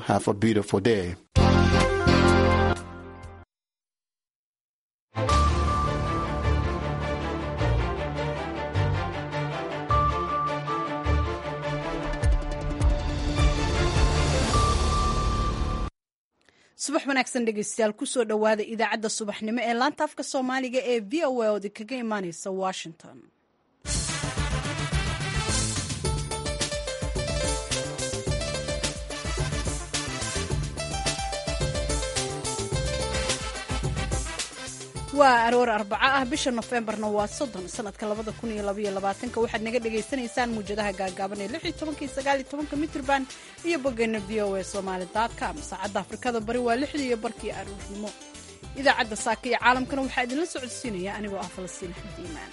Have a beautiful day. subax wanaagsan dhegeystayaal kusoo dhowaada idaacadda subaxnimo ee laanta afka soomaaliga ee v o a oodi kaga imaaneysa washington waa aroor arbaco ah bisha nofembarna waa soddon sanadka labada kun iyo labaiyo labaatanka waxaad naga dhagaysanaysaan muwjadaha gaagaaban ee lix iyo tobanka iyo sagaal iyo tobanka mitrban iyo boggeena v o a somaali com saacadda afrikada bari waa lixdii iyo barkii aroornimo idaacadda saaka iyo caalamkana waxaa idinla socodsiinaya anigoo ah falastiin axmed iimaan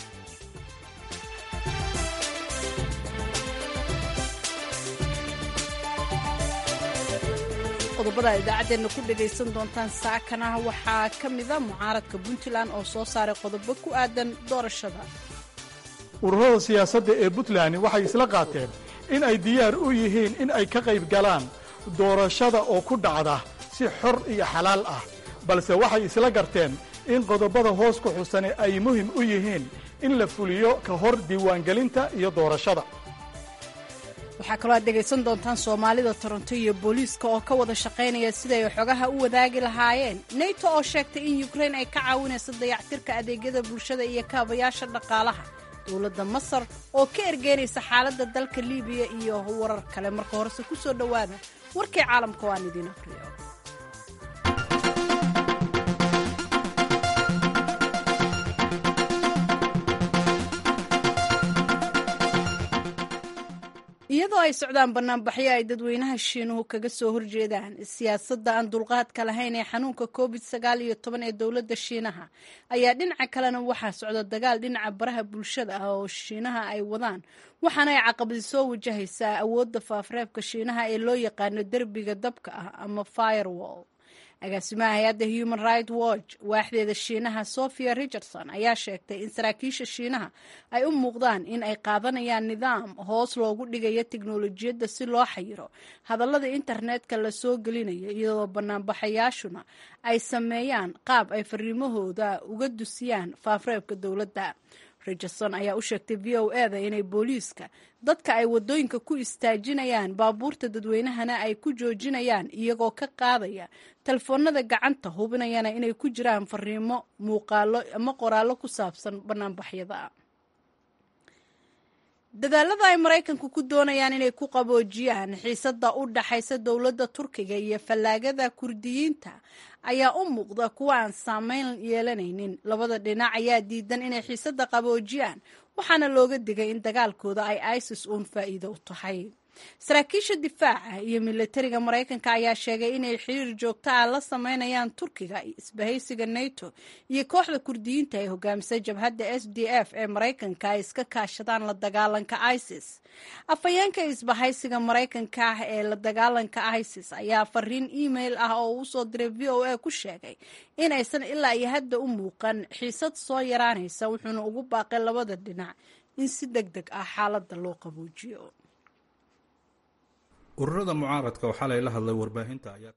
qodobada idaacaddeena ku dhagaysan doontaan saakana waxaa ka mida mucaaradka puntland oo soo saaray qodobo ku aadan doorashada ururada siyaasadda ee puntland waxay isla qaateen in ay diyaar u yihiin in ay ka qayb galaan doorashada oo ku dhacda si xor iyo xalaal ah balse waxay isla garteen in qodobada hoos ku xusane ay muhim u yihiin in la fuliyo ka hor diiwaangelinta iyo doorashada waxaa kaloo aad dhegaysan doontaan soomaalida toronto iyo booliiska oo ka wada shaqaynaya siday xogaha u wadaagi lahaayeen nato oo sheegtay in yukrain ay ka caawinayso dayactirka adeegyada bulshada iyo kaabayaasha dhaqaalaha dowladda masar oo ka ergeynaysa xaaladda dalka libiya iyo warar kale marka horese ku soo dhowaada warkii caalamka oo aan idiin aqriyo iyadoo ay socdaan banaanbaxyo ay dadweynaha shiinuhu kaga soo horjeedaan siyaasadda aan dulqaadka lahayn ee xanuunka covid sagaal iyo toban ee dowladda shiinaha ayaa dhinaca kalena waxaa socda dagaal dhinaca baraha bulshada ah oo shiinaha ay wadaan waxaana ay caqabadi soo wajahaysaa awoodda faafreebka shiinaha ee loo yaqaano derbiga dabka ah ama firewall agaasimaha hay-adda human right watch waaxdeeda shiinaha sophia richardson ayaa sheegtay in saraakiisha shiinaha ay u muuqdaan in ay qaadanayaan nidaam hoos loogu dhigayo teknolojiyadda si loo xayiro hadallada internetka la soo gelinayo iyadoo banaanbaxayaashuna ay sameeyaan qaab ay fariimahooda uga dusiyaan faafreebka dowladda richardson ayaa u sheegtay v o eda inay booliiska dadka ay wadooyinka ku istaajinayaan baabuurta dadweynahana ay ku joojinayaan iyagoo ka qaadaya telefoonada gacanta hubinayana inay ku jiraan fariimo muuqaalo ama qoraallo ku saabsan banaanbaxyada dadaalada ay maraykanku ku doonayaan inay ku qaboojiyaan xiisadda u dhaxaysa dowladda turkiga iyo fallaagada kurdiyiinta ayaa u muuqda kuwa aan saameyn yeelanaynin labada dhinac ayaa diidan inay xiisadda qaboojiyaan waxaana looga digay in dagaalkooda ay isis uun faa'iido u tahay saraakiisha difaaca iyo milatariga maraykanka ayaa sheegay inay xiriir joogto ah la sameynayaan turkiga isbahaysiga nato iyo kooxda kurdiyiinta ee hogaamisay jabhadda s d f ee maraykanka ay iska kaashadaan la dagaalanka isis afhayeenka isbahaysiga maraykanka ah ee la dagaalanka isis ayaa fariin email ah oo uu soo diray v o a ku sheegay in aysan ilaa iyo hadda u muuqan xiisad soo yaraanaysa wuxuuna ugu baaqay labada dhinac in si deg deg ah xaaladda loo qaboojiyo ururada mucaaradka oo xalay la hadlay warbaahinta ayaa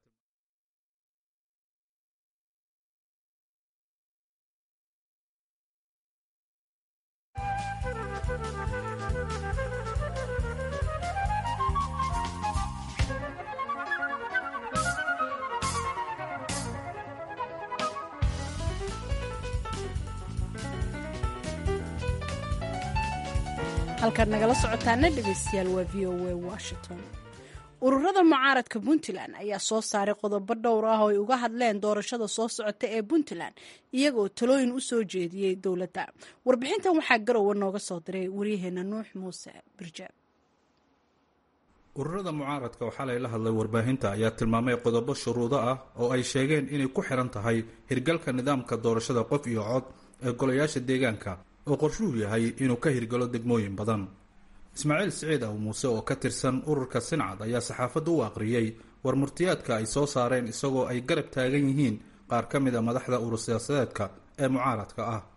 halkaad nagala socotaana dhegeystayaal waa v o a washington ururada mucaaradka puntland ayaa soo saaray qodobo dhowr ah oo ay uga hadleen doorashada soo socota ee puntland iyagoo talooyin u soo jeediyey dowladda warbixintan waxaa garowa nooga soo diray waryaheena nuux muuse birjaab ururada mucaaradka oo xalay la hadlay warbaahinta ayaa tilmaamay qodobo shuruudo ah oo ay sheegeen inay ku xiran tahay hirgalka nidaamka doorashada qof iyo cod ee golayaasha deegaanka oo qorshuhu yahay inuu ka hirgalo degmooyin badan ismaaciil siciid aw muuse oo ka tirsan ururka sincad ayaa saxaafadda u aqriyey war murtiyaadka ay soo saareen isagoo ay garab taagan yihiin qaar ka mid a madaxda urur siyaasadeedka ee mucaaradka ah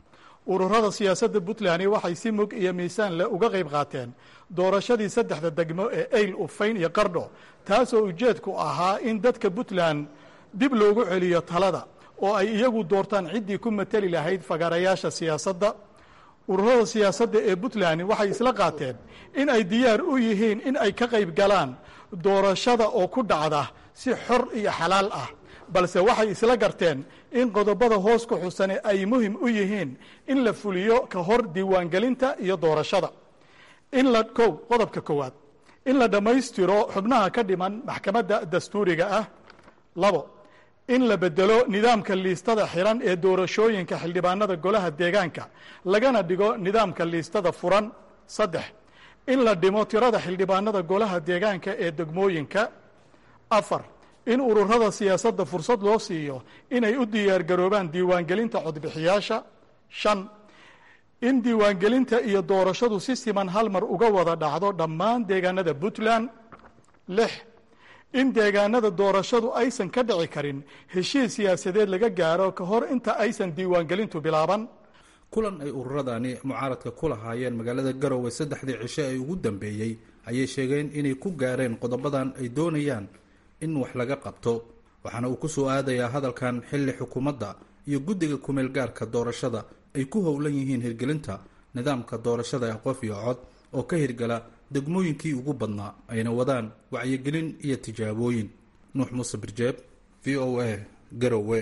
ururada siyaasadda puntland waxay si mug iyo miisaan leh uga qayb qaateen doorashadii saddexda degmo ee eyl ufayn iyo qardho taasoo ujeedku ahaa in dadka puntland dib loogu celiyo talada oo ay iyagu doortaan ciddii ku mateli lahayd fagaarayaasha siyaasadda ururada siyaasadda ee puntland waxay isla qaateen in ay diyaar u yihiin in ay ka qayb galaan doorashada oo ku dhacda si xor iyo xalaal ah balse waxay isla garteen in qodobada hoos ku xusane ay muhim u yihiin in la fuliyo ka hor diiwaangelinta iyo doorashada in la kow qodobka koowaad in la dhammaystiro xubnaha ka dhiman maxkamadda dastuuriga ah labo in la bedelo nidaamka liistada xiran ee doorashooyinka xildhibaanada golaha deegaanka lagana dhigo nidaamka liistada furan saddex in la dhimo tirada xildhibaanada golaha deegaanka ee degmooyinka afar in ururada siyaasadda fursad loo siiyo inay u diyaargaroobaan diiwaangelinta codbixiyaasha shan in diiwaangelinta iyo doorashadu si siman hal mar uga wada dhacdo dhammaan deegaanada puntland lix in deegaanada doorashadu aysan ka dhici karin heshiis siyaasadeed laga gaaro ka hor inta aysan diiwaangelintu bilaaban kulan ay ururadani mucaaradka ku lahaayeen magaalada garowe saddexdii cisho ee ugu dambeeyey ayay sheegeen inay ku gaareen qodobadan ay doonayaan in wax laga qabto waxaana uu ku soo aadayaa hadalkan xilli xukuumadda iyo guddiga kumeel gaarka doorashada ay ku howlan yihiin hirgelinta nidaamka doorashada ee qof iyo cod oo ka hirgala degmooyinkii ugu badnaa ayna wadaan wacyigelin iyo tijaabooyin nuux muuse birjeeb v o a garowe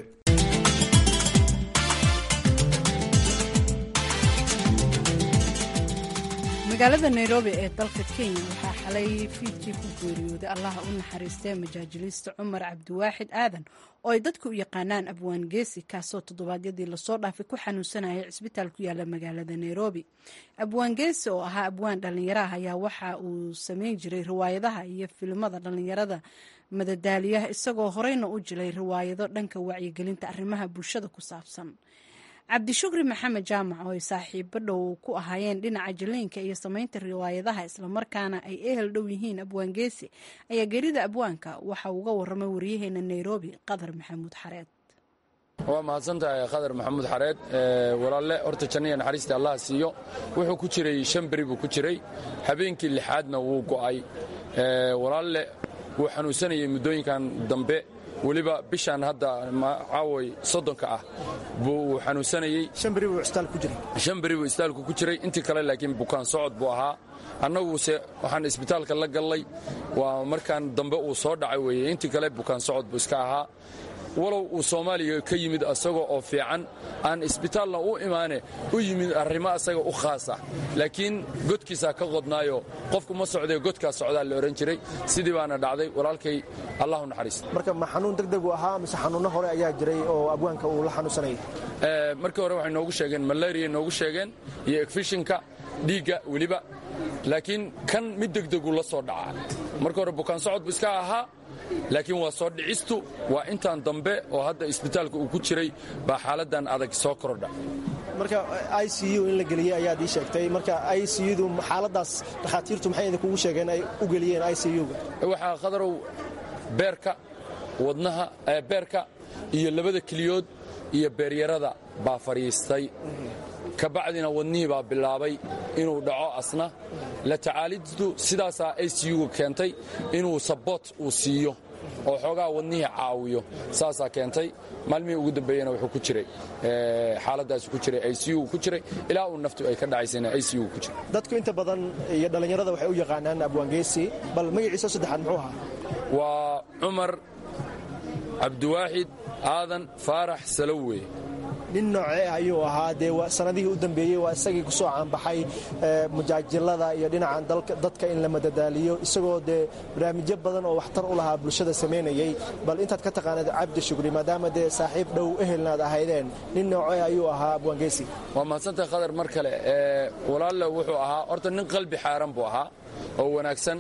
magaalada nairobi ee dalka kenya waxaa xalay fiidkii ku geeriyooday allaha u naxariistee majaajiliista cumar cabdiwaaxid aadan oo ay dadku u yaqaanaan abwaan geesi kaasoo toddobaadyadii lasoo dhaafay ku xanuunsanayay cisbitaal ku yaala magaalada nairobi abwaan geesi oo ahaa abwaan dhallinyaraah ayaa waxa uu sameyn jiray riwaayadaha iyo filimada dhallinyarada madadaaliyaha isagoo horeyna u jilay riwaayado dhanka wacyigelinta arrimaha bulshada ku saabsan cabdishukri maxamed jaamac oo ay saaxiibo dhow ku ahaayeen dhinaca jaleynka iyo sameynta riwaayadaha islamarkaana ay ehel dhow yihiin abwaan geesi ayaa geerida abwaanka waxa uu uga waramay waryaheena nairobi qadar maxamuud xareed waa mahadsantahay khadar maxamuud xareed walaalle horta jannaya naxariista allah siiyo wuxuu ku jiray shan beri buu ku jiray habeenkii lixaadna wuu go'ay walaalle wuu xanuunsanayay muddooyinkan dambe weliba bishaan hadda caaway soddonka ah buu xanuunsanayey shan beri buu istaalku ku jiray intii kale laakiin bukaan socod buu ahaa annaguse waxaan isbitaalka la gallay waa markaan dambe uu soo dhacay weeye intii kale bukaan socod buu iska ahaa walow uu soomaaliya ka yimid asagoo oo fiican aan isbitaalna u imaane u yimid arrimo asaga u khaasa laakiin godkiisaa ka qodnaayo qofku ma socdee godkaa socdaa la odhan jiray sidii baana dhacday walaalkay allahu naxariista marka ma xanuun degdegu ahaa mise xanuunno hore ayaa jiray oo abwaanka uu la xanuunsanayay markii hore waxay noogu sheegeen malaria noogu sheegeen iyo egfishinka dhiigga weliba laakiin kan mid degdegu la soo dhaca marka hore bukaan socod bu iska ahaa laakiin waa soo dhicistu waa intaan dambe oo hadda isbitaalka uu ku jiray baa xaaladan adag soo kordha marka i c u in la geliyey ayaad ii sheegtay marka i c udu xaaladaas dhakhaatiirtu maxay idinkugu sheegeen ay u geliyeen i c u-ga waxaa khadarow beerka wadnaha beerka iyo labada keliyood iyo beeryarada baa fadhiistay ka bacdina wadnihii baa bilaabay inuu dhaco asna la tacaalidu sidaasaa i c u-ga keentay inuu saboot uu siiyo oo xoogaa wadnihii caawiyo saasaa keentay maalmihii ugu dambeeyena wuxuu ku jiray xaaladaas ku jiray i c u ku jiray ilaa uu naftu ay ka dhacaysayna i c u ku jiray dadku inta badan iyo dhallinyarada waxay u yaqaanaan abwaangeesi bal magaciisa saddexaad muxuu ahaa waa cumar cabdiwaaxid aadan faarax salowe nin noocee ah ayuu ahaa dee sanadihii u dambeeyey waa isagii ku soo caanbaxay mujaajilada iyo dhinacan dadka in la madadaaliyo isagoo dee barnaamijyo badan oo waxtar u lahaa bulshada samaynayey bal intaad ka taqaanad cabdi shugri maadaama dee saaxiib dhow ehelna ad ahaydeen nin noocee ayuu ahaa abwaangeesi waa mahadsantahay khadar mar kale walaalle wuxuu ahaa horta nin qalbi xaaran buu ahaa oo wanaagsan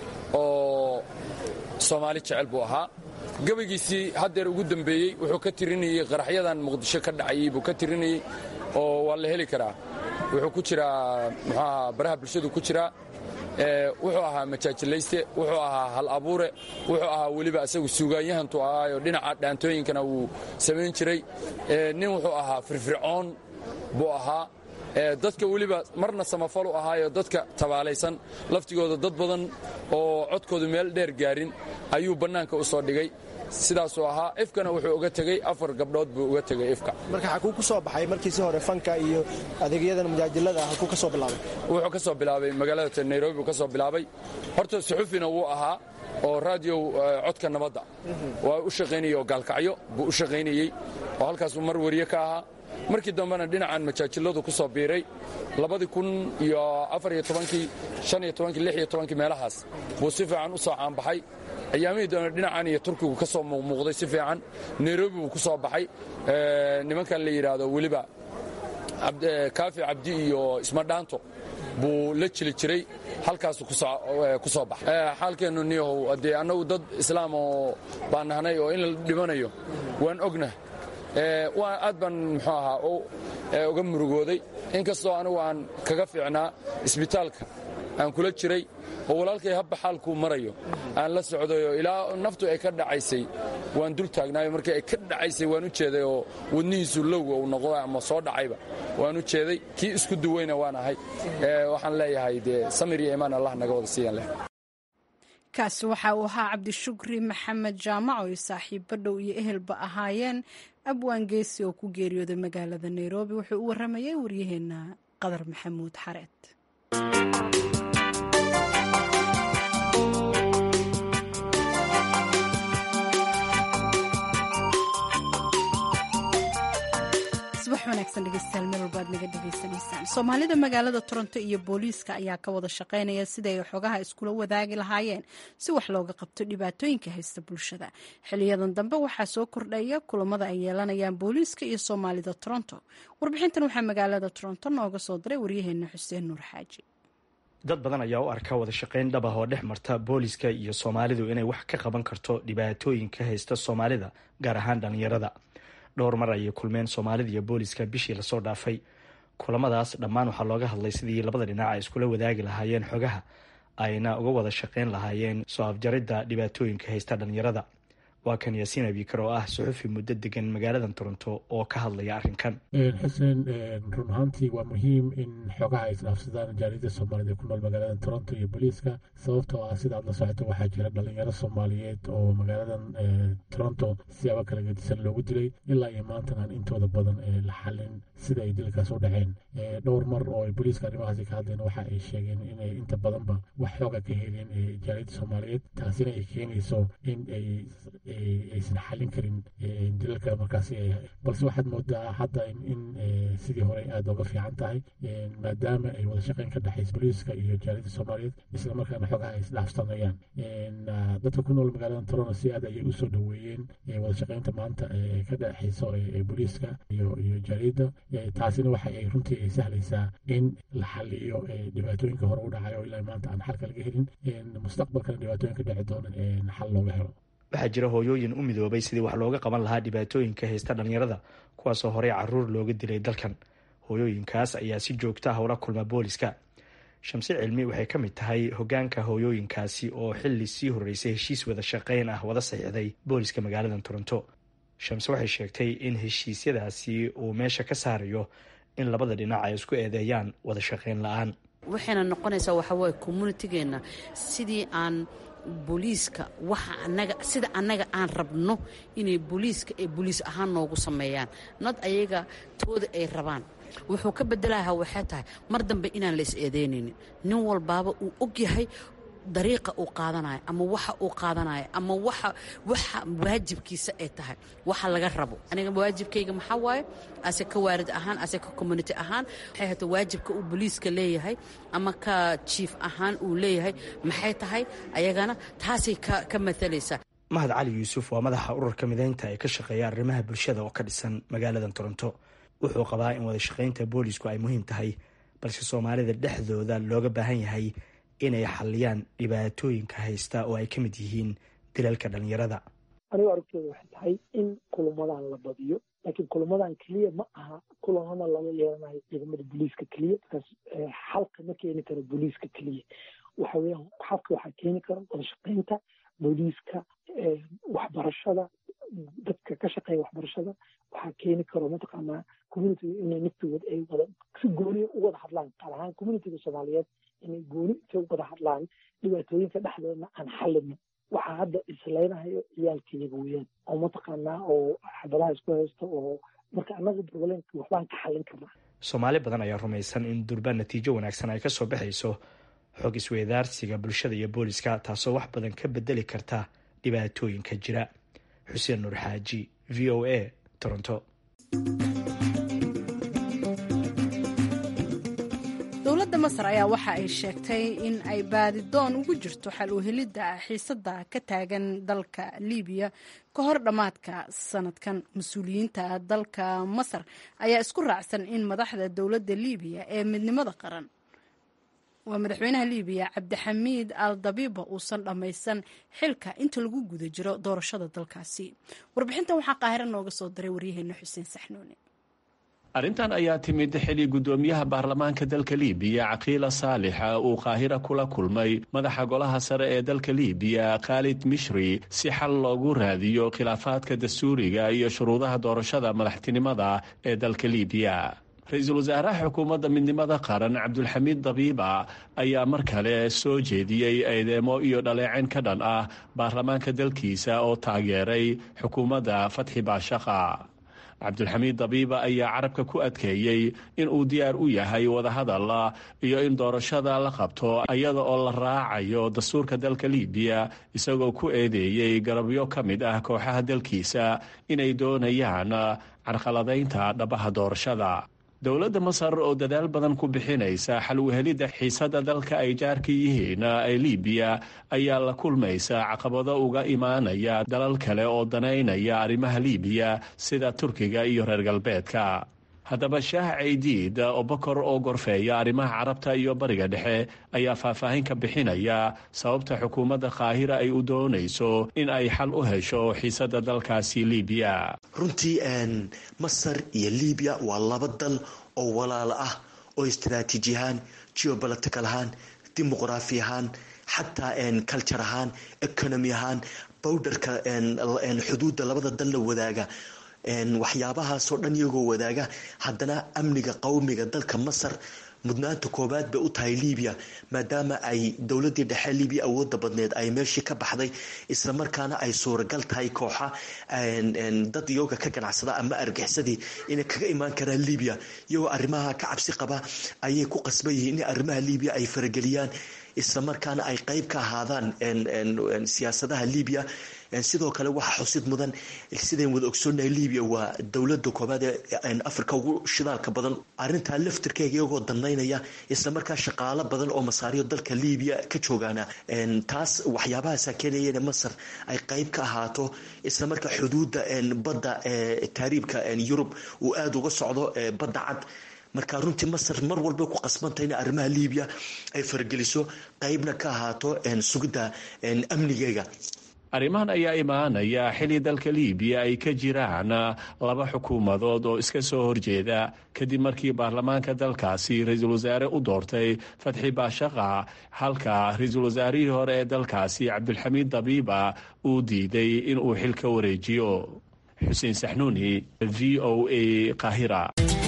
oo soomaali jecel buu ahaa gabaygiisii haddeer ugu dambeeyey wuxuu ka tirinayey qaraxyadan muqdisho ka dhacayey buu ka tirinayey oo waa la heli karaa wuxuu ku jiraa muxuaha baraha bulshadu ku jiraa wuxuu ahaa majaajilayste wuxuu ahaa hal abuure wuxuu ahaa weliba asagu suugaanyahantu ahaayo dhinaca dhaantooyinkana wuu samayn jiray nin wuxuu ahaa firfircoon buu ahaa dadka weliba marna samafal u ahaayo dadka tabaalaysan laftigooda dad badan oo codkoodu meel dheer gaarin ayuu bannaanka u soo dhigay sidaasuu ahaa ifkana wuxuu uga tegey afar gabdhood buu uga tegey ifka marka xakuu ku soo baxay markiisi hore fanka iyo adeegyadan mujaajilada ah hakuu ka soo bilaabay wuxuu ka soo bilaabay magaalada nairobi buu ka soo bilaabay horta suxufina wuu ahaa oo raadiyow codka nabadda waa u shaqaynayey oo gaalkacyo buu u shaqaynayey oo halkaasuu mar wariye ka ahaa markii dambena dhinacan majaajiladu ku soo biiray labadii kun iyo afariyo tobankii shan iyo tobankii lix iyo tobankii meelahaas buu si fiican u soo caanbaxay ayaamihii doona dhinacan iyo turkigu ka soo muuqmuuqday si fiican nairobi buu ku soo baxay nimankan la yidhaahdo weliba kaafi cabdi iyo ismadhaanto buu la jili jiray halkaasuu ku soo baxay xaalkeennu niyahow haddee annagu dad islaam oo baan nahnay oo in la dhimanayo waan ognah aad baan muxuu ahaa uga murugooday inkastoo anigu aan kaga fiicnaa isbitaalka aan kula jiray oo walaalkay habba xaalkuu marayo aan la socdayo ilaa naftu ay ka dhacaysay waan dul taagnaayo markii ay ka dhacaysay waan u jeeday oo wadnihiisu lowga uu noqdo ama soo dhacayba waan u jeeday kii isku duweyna waan ahay waxaan leeyahay dee samir iyo imaan allah naga wada siiyan leh kaasi waxa uu ahaa cabdishukri maxamed jaamac oo ay saaxiibo dhow iyo ehelba ahaayeen abwaan geesi oo ku geeriyooday magaalada nairobi wuxuu u warramayay waryaheena qadar maxamuud xareed soomaalida magaalada toronto iyo booliiska ayaa ka wada shaqaynaya siday ay xogaha iskula wadaagi lahaayeen si wax looga qabto dhibaatooyinka haysta bulshada xiliyadan dambe waxaa soo kordhaya kulamada ay yeelanayaan booliiska iyo soomaalida toronto warbixintan waxaa magaalada toronto nooga soo diray waryaheena xuseen nuur xaaji dad badan ayaa u arka wada shaqayn dhab ah oo dhex marta booliiska iyo soomaalidu inay wax ka qaban karto dhibaatooyinka haysta soomaalida gaar ahaan dhallinyarada dhowr mar ayay kulmeen soomaalida iyo booliska bishii lasoo dhaafay kulamadaas dhammaan waxaa looga hadlay sidii labada dhinac ay iskula wadaagi lahaayeen xogaha ayna uga wada shaqayn lahaayeen soo afjaridda dhibaatooyinka haysta dhallinyarada waa kan yaasiin abikar oo ah suxufi muddo degan magaaladan toronto oo ka hadlaya arrinkan xuseen run ahaantii waa muhiim in xogaha ay isdhaafsadaan jaaliyada soomaaliyed ee ku nool magaalada toronto iyo booliiska sababtoo ah sidaad la socoto waxaa jira dhalinyaro soomaaliyeed oo magaaladan toronto siyaabo kala gedisan loogu dilay ilaa iyo maantan aan intooda badan la xalin sida ay dilkaas u dhaceen dhowr mar oo ay booliiska arrimahaasi ka hadleen waxa ay sheegeen inay inta badanba wax xooga ka heleen jaaliyada soomaaliyeed taasina ay keenayso in ay aysan xalin karin dilalka markaasi balse waxaad moodaa hadda in sidii hore aada oga fiican tahay maadaama ay wada shaqeyn ka dhexaysa booliiska iyo jaaliyada soomaaliyeed isla markaana xogaha ay isdhaafsanayaan dadka ku nool magaalada toronto si aad ayay usoo dhaweeyeen wada shaqeynta maanta ka dhexaysa booliiska iyo iyo jaaliyadda taasina waxa ay runtii ay sahlaysaa in la xaliyo dhibaatooyinka hore u dhacay oo ilaa maanta aan xalka laga helin mustaqbalkana dhibaatooyinka dhici doona xal looga helo waxaa jira hooyooyin u midoobay sidii wax looga qaban lahaa dhibaatooyinka haysta dhallinyarada kuwaasoo horey caruur looga dilay dalkan hooyooyinkaas ayaa si joogta ah ula kulma booliska shamse cilmi waxay ka mid tahay hogaanka hooyooyinkaasi oo xili sii horeysay heshiis wada shaqeyn ah wada saxiixday booliska magaalada toronto shamse waxay sheegtay in heshiisyadaasi uu meesha ka saarayo in labada dhinac ay isku eedeeyaan wada shaqeyn la-aan waxayna noqonaysaa waxawaaye communitigeena sidii aan booliiska waxa anaga sida annaga aan rabno inay booliiska ay booliis ahaan noogu sameeyaan nad ayaga tooda ay rabaan wuxuu ka bedelaha waxay tahay mar dambe inaan la is eedeynaynin nin walbaaba uu og yahay dariiqa uu qaadanayo ama waxa uu qaadanayo ama waxa waxa waajibkiisa ay tahay waxa laga rabo aniga waajibkayga maxaa waaye ase ka waarid ahaan ase ka community ahaan waxay hata waajibka uu booliiska leeyahay ama ka jief ahaan uu leeyahay maxay tahay ayagana taasay ka ka matalaysaa mahad cali yuusuf waa madaxa ururka mideynta ee ka shaqeeya arrimaha bulshada oo ka dhisan magaalada toronto wuxuu qabaa in wada shaqaynta boolisku ay muhiim tahay balse soomaalida dhexdooda looga baahan yahay inay xaliyaan dhibaatooyinka haysta oo ay ka mid yihiin dilalka dhalinyarada anigu aragtooda waxay tahay in kulamadan la badiyo laakiin kulamadan keliya ma aha kulamada laga yeelanayo ciidamada booliiska keliya markaas xalka ma keeni karo booliiska keliya waxa weeyaan xalka waxaa keeni kara wada shaqaynta booliiska waxbarashada dadka ka shaqeeya waxbarashada waxaa keeni karo mataqaanaa communitiga inay naftigood ay wada si gooniya u wada hadlaan qaar ahaan communitiga soomaaliyeed inay gooni intay u wada hadlaan dhibaatooyinka dhexdeedna aan xallinin waxaa hadda isleynahayo ciyaalkayga weeyaan oo mataqaanaa oo xabadaha isku haysta oo marka annaga problemka waxbaan ka xallin karnaa soomaali badan ayaa rumaysan in durba natiijo wanaagsan ay kasoo baxayso xog isweydaarsiga bulshada iyo booliska taasoo wax badan ka bedeli karta dhibaatooyinka jira xuseen nuur xaaji v o a toronto dowladda masar ayaa waxa ay sheegtay in ay baadidoon ugu jirto xal u helidda xiisadda ka taagan dalka libiya ka hor dhammaadka sanadkan mas-uuliyiinta dalka masar ayaa isku raacsan in madaxda dowladda libiya ee midnimada qaran waa madaxweynaha libiya cabdixamiid al dabiiba uusan dhammaysan xilka inta lagu guda jiro doorashada dalkaasi warbixintan waxaa qaahiro nooga soo diray waryaheena xuseen saxnuuni arrintan ayaa timid xili guddoomiyaha baarlamaanka dalka libiya caqiila saalixa uu qaahira kula kulmay madaxa golaha sare ee dalka libiya khaalid mishri si xal loogu raadiyo khilaafaadka dastuuriga iyo shuruudaha doorashada madaxtinimada ee dalka libiya ra-iisul wasaaraha xukuumadda midnimada qaran cabdulxamiid dabiiba ayaa mar kale soo jeediyey eedeemo iyo dhaleecin ka dhan ah baarlamaanka dalkiisa oo taageeray xukuumadda fatxi baashaqa cabdulxamiid dabiiba ayaa carabka ku adkeeyey in uu diyaar u yahay wadahadal iyo in doorashada la qabto iyada oo la raacayo dastuurka dalka libiya isagoo ku eedeeyey garabyo ka mid ah kooxaha dalkiisa inay doonayaan carqaladaynta dhabaha doorashada dowladda masar oo dadaal badan ku bixinaysa xal uhelidda xiisadda dalka ay jaarka yihiin ee libiya ayaa la kulmaysa caqabado uga imaanaya dalal kale oo danaynaya arrimaha libiya sida turkiga iyo reer galbeedka haddaba shaah caydiid oo bokor oo gorfeeya arrimaha carabta iyo bariga dhexe ayaa faahfaahin ka bixinaya sababta xukuumadda qaahira ay u doonayso in ay xal u hesho xiisadda dalkaasi libiya runtii masar iyo libiya waa laba dal oo walaalo ah oo istraatiiji ahaan geobolitical ahaan dimuqraafi ahaan xataa culture ahaan economy ahaan bowdharka xuduudda labada dal la wadaaga waxyaabahaasoo dhan iyagoo wadaaga haddana amniga qowmiga dalka masar mudnaanta koobaad bay u tahay libiya maadaama ay dowladii dhexe libiya awooda badneed ay meeshii ka baxday islamarkaana ay suuragal tahay kooxa dad iyaga ka ganacsada ama argixsadii inay kaga imaan karaan libiya iyagoo arrimaha ka cabsi qaba ayay ku qasban yihiin in arrimaha libiya ay farageliyaan islamarkaana ay qeyb ka ahaadaan siyaasadaha libiya sidoo kale waxaa xusid mudan sidayn wada ogsoonahay libiya waa dowlada koobaad ee africa ugu shidaalka badan arintaa laftirkeega iyagoo danaynaya islamarkaa shaqaalo badan oo masaariyo dalka libiya ka joogaana taas waxyaabahaasa keenaya in masar ay qeyb ka ahaato islamarkaa xuduuda badda taariibka yurub uu aada uga socdo badda cad marka runtii masar mar walba ku qasbantay in arrimaha libiya ay fargeliso qeybna ka ahaato sugidda amnigeega arrimahan ayaa imaanaya xili dalka libiya ay ka jiraan laba xukuumadood oo iska soo horjeeda kadib markii baarlamaanka dalkaasi ra-iisul wasaare u doortay fatxi baashaqa halka ra-iisul wasaarihii hore ee dalkaasi cabdulxamiid dabiiba uu diiday in uu xil ka wareejiyo xuseen saxnuuni v o a qaahira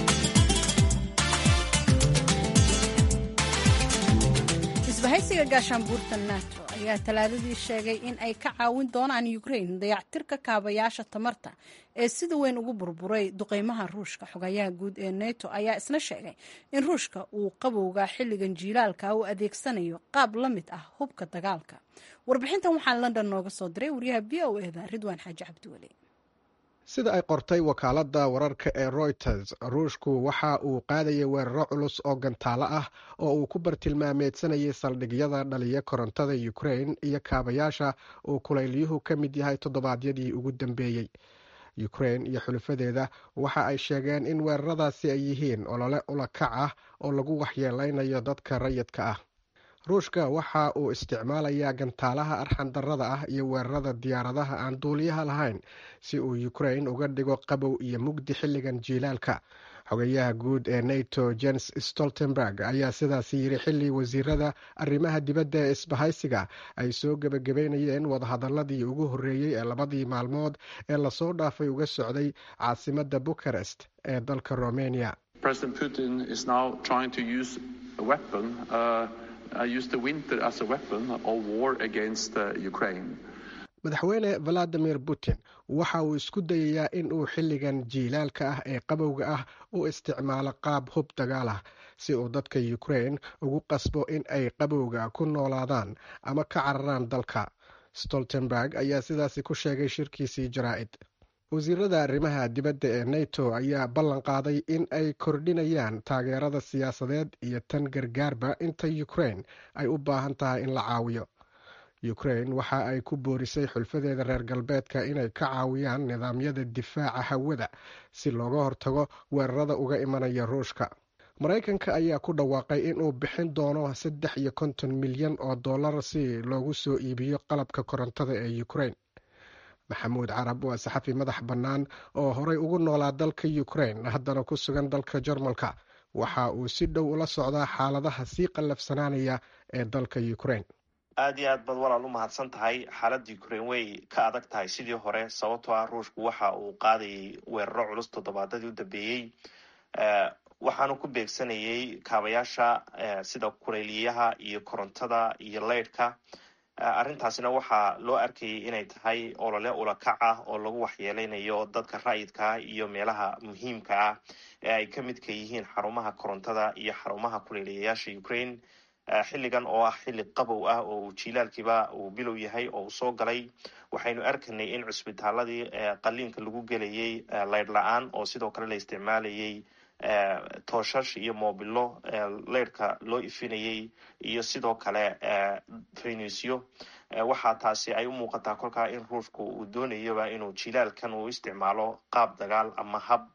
isbahaysiga gaashaanbuurta nato ayaa talaadadii sheegay in ay ka caawin doonaan ukrain dayactirka kaabayaasha tamarta ee sida weyn ugu burburay duqeymaha ruushka xogayaha guud ee neto ayaa isna sheegay in ruushka uu qabowga xilligan jiilaalka u adeegsanayo qaab la mid ah hubka dagaalka warbixintan waxaa london nooga soo diray wariyaha b o eda ridwaan xaaji cabdiweli sida ay qortay wakaaladda wararka ee royters ruushku waxa uu qaadayay weeraro culus oo gantaalo ah oo uu ku bartilmaameedsanayay saldhigyada dhaliya korontada ukrain iyo kaabayaasha uu kuleylyuhu ka mid yahay toddobaadyadii ugu dambeeyey ukrain iyo xulufadeeda waxa ay sheegeen in weeraradaasi ay yihiin olole ulakac ah oo lagu waxyeeleynayo dadka rayidka ah ruushka waxa uu isticmaalayaa gantaalaha arxandarada ah iyo weerarada diyaaradaha aan duuliyaha lahayn si uu ukrain uga dhigo qabow iyo mugdi xilligan jiilaalka xogayaha guud ee nato jens stoltenberg ayaa sidaasi yiri xilli wasiirada arrimaha dibadda ee isbahaysiga ay soo gebagabeynayeen wadahadaladii ugu horreeyey ee labadii maalmood ee lasoo dhaafay uga socday caasimadda bucharest ee dalka romania madaxweyne valadimir putin waxa uu isku dayayaa in uu xilligan jiilaalka ah ee qabowga ah u isticmaalo qaab hub dagaal ah si uu dadka ukrain ugu qasbo in ay qabowga ku noolaadaan ama ka cararaan dalka stoltenberg ayaa sidaasi ku sheegay shirkiisii jaraa'id wasiirada arrimaha dibadda ee nato ayaa ballan qaaday in ay kordhinayaan taageerada siyaasadeed iyo tan gargaarba inta ukrain ay u baahan tahay in la caawiyo ukrain waxa ay ku boorisay xulfadeeda reer galbeedka inay ka caawiyaan nidaamyada difaaca hawada si looga hortago weerarada uga imanaya ruushka maraykanka ayaa ku dhawaaqay inuu bixin doono saddex iyo konton milyan oo dollar si loogu soo iibiyo qalabka korontada ee ukrain maxamuud carab waa saxafi madax bannaan oo horey ugu noolaa dalka ukrain haddana ku sugan dalka jarmalka waxa uu si dhow ula socdaa xaaladaha sii qallafsanaanaya ee dalka ukrain aad iyo aad baad walaal u mahadsan tahay xaaladda ukrain way ka adag tahay sidii hore sababtoo ah ruushku waxa uu qaadayay weeraro culus toddobaadadii u dambeeyey waxaanu ku beegsanayay kaabayaasha sida kuleyliyaha iyo korontada iyo leydhka arrintaasina waxaa loo arkayay inay tahay olole ulakac ah oo lagu waxyeeleynayo dadka ra'yidka iyo meelaha muhiimka ah ee ay ka midka yihiin xarumaha korontada iyo xarumaha kuleyliyayaasha ukraine xilligan oo ah xilli qabow ah oo uu jiilaalkiiba uu bilow yahay oo uu soo galay waxaynu arkanay in cusbitaaladii qaliinka lagu gelayay leydh la-aan oo sidoo kale la isticmaalayay tooshash iyo moobilo leydhka loo ifinayay iyo sidoo kale finisyo waxaa taasi ay u muuqataa kolkaa in ruushku uu doonayoba inuu jilaalkan uu isticmaalo qaab dagaal ama hab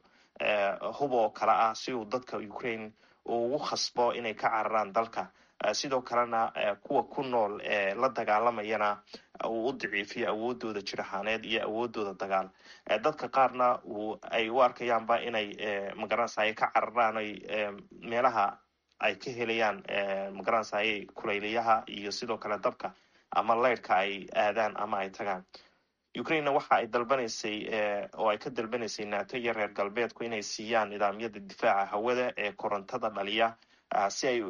hub oo kale ah si uu dadka ukraine uu ugu khasbo inay ka cararaan dalka sidoo kalena kuwa ku nool ee la dagaalamayana uu u daciifiyo awoodooda jirahaaneed iyo awoodooda dagaal dadka qaarna ay u arkayaanba inay magaranasay ka cararaan ay meelaha ay ka helayaan magaranasay kulaylayaha iyo sidoo kale dabka ama leydhka ay aadaan ama ay tagaan ukrainena waxa ay dalbanaysay oo ay ka dalbanaysay nato iyo reer galbeedku inay siiyaan nidaamyada difaaca hawada ee korontada dhaliya si ay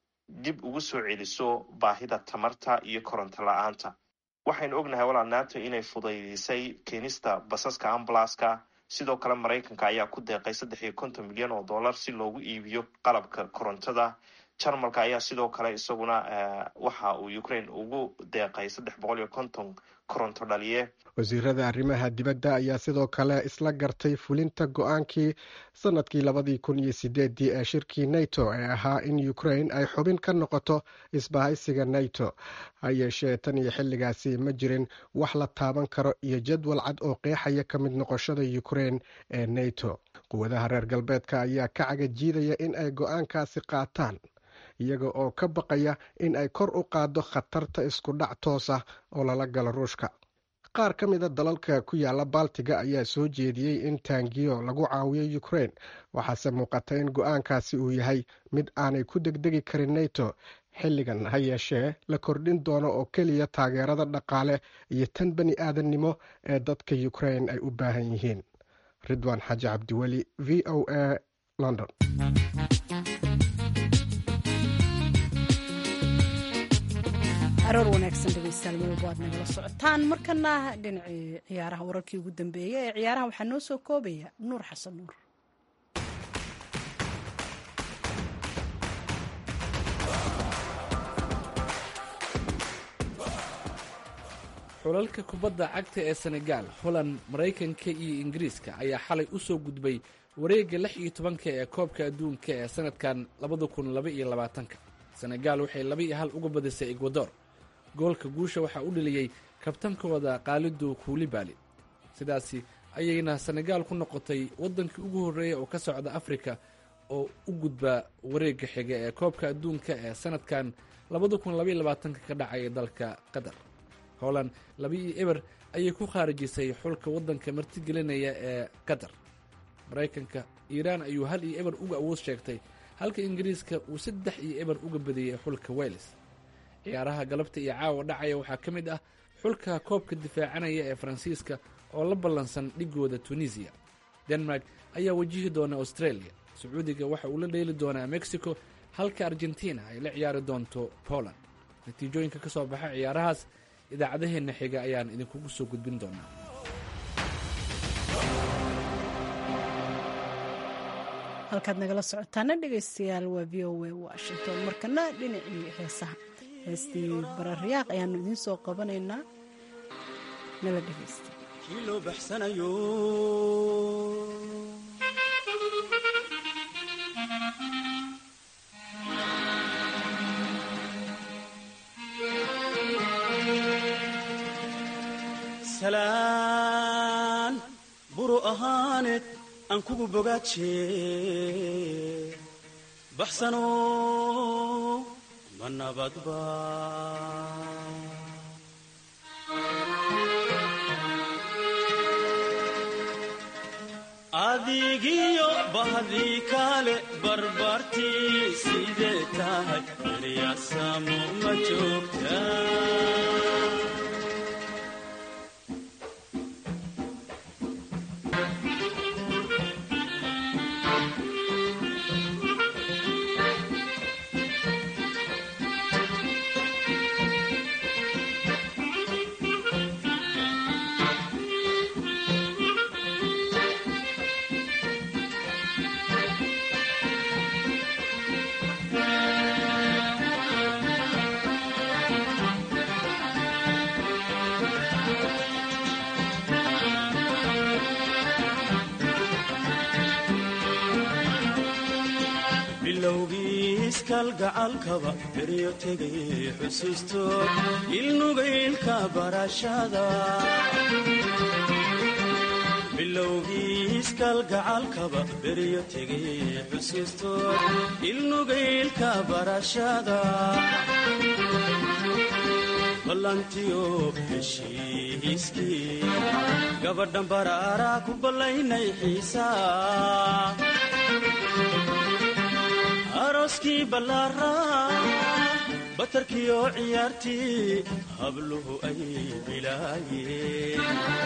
dib ugu soo celiso baahida tamarta iyo koronto la-aanta waxaynu ognahay walaal nato inay fudaydisay keenista basaska ambalaska sidoo kale maraykanka ayaa ku deeqay saddex iyo konton milyan oo dollar si loogu iibiyo qalabka korontada jarmalka ayaa sidoo kale isaguna waxa uu ukraine ugu deeqay saddex boqol iyo konton koronto dhaliye wasiirada arrimaha dibadda ayaa sidoo kale isla gartay fulinta go-aankii sanadkii labadii kun iyo sideedii ee shirkii nato ee ahaa in ukraine ay xubin ka noqoto isbahaysiga nato ha yeeshee tan iyo xilligaasi ma jirin wax la taaban karo iyo jadwal cad oo qeexaya ka mid noqoshada ukraine ee nato quwadaha reer galbeedka ayaa ka cagajiidaya in ay go-aankaasi qaataan iyaga oo ka baqaya in ay kor u qaaddo khatarta isku dhac toos ah oo lala galo ruushka qaar ka mida dalalka ku yaala baltiga ayaa soo jeediyey in taangiyo lagu caawiyo ukraine waxaase muuqata in go-aankaasi uu yahay mid aanay ku degdegi karin nato xilligan ha yeeshee la kordhin doono oo keliya taageerada dhaqaale iyo tan bani aadannimo ee dadka ukraine ay u baahan yihiin ridwan xaaji cabdiweli v o a london aroor wanaagsan dhegeystayaal meel waad nagala socotaan markana dhinacii ciyaaraha wararkii ugu dambeeyay ee ciyaaraha waxaa noo soo koobaya nuur xasan nuur xulalka kubadda cagta ee senegaal holand maraykanka iyo ingiriiska ayaa xalay u soo gudbay wareegga lix iyo tobanka ee koobka adduunka ee sanadkan labada kun laba iyo labaatanka senegaal waxay laba iyo hal uga badisay ekwador goolka guusha waxaa u dheliyey kabtankooda kaalidu kuulibaali sidaasi ayayna senegaal ku noqotay waddankii ugu horreeya oo ka socda afrika oo u gudba wareegga xiga ee koobka adduunka ee sanadkan labada kun labaiyo labaatanka ka dhacaya dalka qatar holand laba iyo eber ayay ku khaarijisay xulka waddanka martigelinaya ee qatar maraykanka iiraan ayuu hal iyo eber uga awood sheegtay halka ingiriiska uu saddex iyo eber uga badiyey xulka wales ciyaaraha galabta iyo caawa dhacaya waxaa ka mid ah xulka koobka difaacanaya ee faransiiska oo la ballansan dhigooda tunisiya denmark ayaa wajihi doona australia sacuudiga waxa uu la dheeli doonaa mexico halka argentina ay la ciyaari doonto poland natiijooyinka ka soo baxa ciyaarahaas idaacadaheenna xiga ayaan idinkugu soo gudbin doonaa halkaad nagala socotaana dhegaystayaal waa v o a washington markana dhinacii heesaha heestii bararyaaq ayaanu idiin soo qabanaynaa nala dhegaysta kii loo baxsanayo salaan buru ahaaneed aan kugu bogaaje baxsano ma nabadba adigiyo bahdii kaale barbartii sidee tahay eryaasamo ma joogta bilowgiiskalgacalkaba beryo tegay xusuusto ilnugaylka barashada bilowgiiskalgacalkaba beryo tegay xusuusto ilnugaylka barashada ballantiyo heshiiskii gabadhan baraaraa ku ballaynay xiisaa arooskii ballaaraa batarkiioo ciyaartii habluhu ay bilaayeen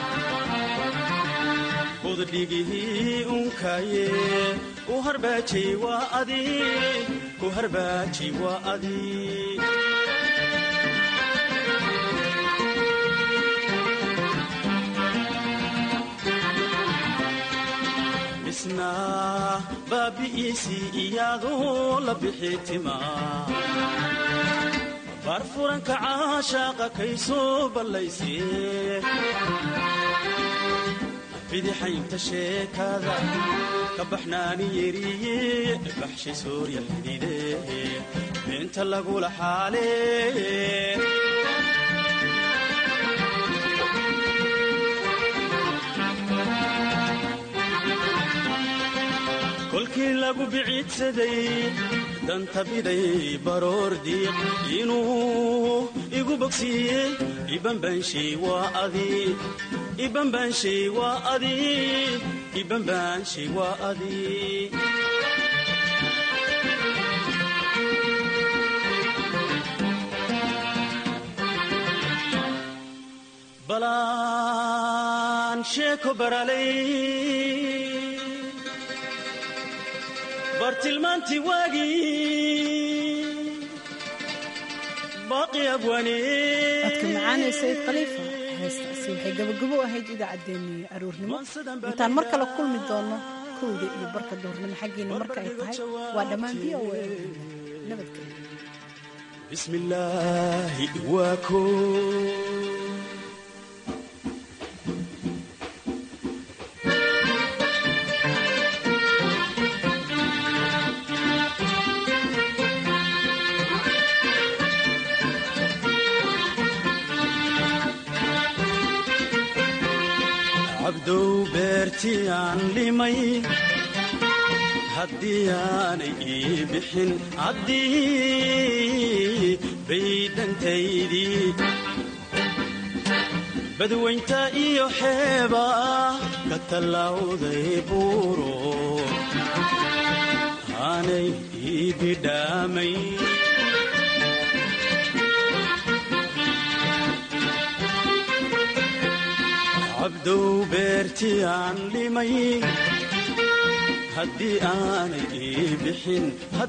budhigihii unkaaye u harbaajay waa adi ku harbaajay waa adi isna baabi'iisii iyaadoo la bixi tima baarfuranka caashaaqa kay soo ballaysee bidixaynta sheekada ka baxnaani yeriye baxshi soorya xidide beenta lagula xaalee kolkii lagu biciidsaday danta biday baroor diiq inuu igu bogsiiyey ibanbaanshay waa adi ibanbaanshay waa adi ibanbaanshay waa adi balaan sheeko baralay bartilmaantii waagii baaqi codka macaanee sayid khaliifa heestaasi waxay gabagabo ahayd idaacaddeenii aroornimo intaan mar kale kulmi doono kowda iyo barka doornimo xaggiina marka ay tahay waa dhammaan v o a nabadgelyo bismillaahi waa koo cabdow beertii aan limay haddii aanay ii bixin caddii baydhantaydii badwaynta iyo xeeba ka tallawday buuro aanay ii bidhaamay cabdow beertii aan dhimay haddii aanay ii bixin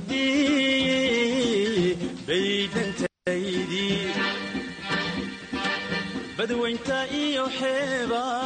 haddii baydhantaydii badwaynta iyo xeebaa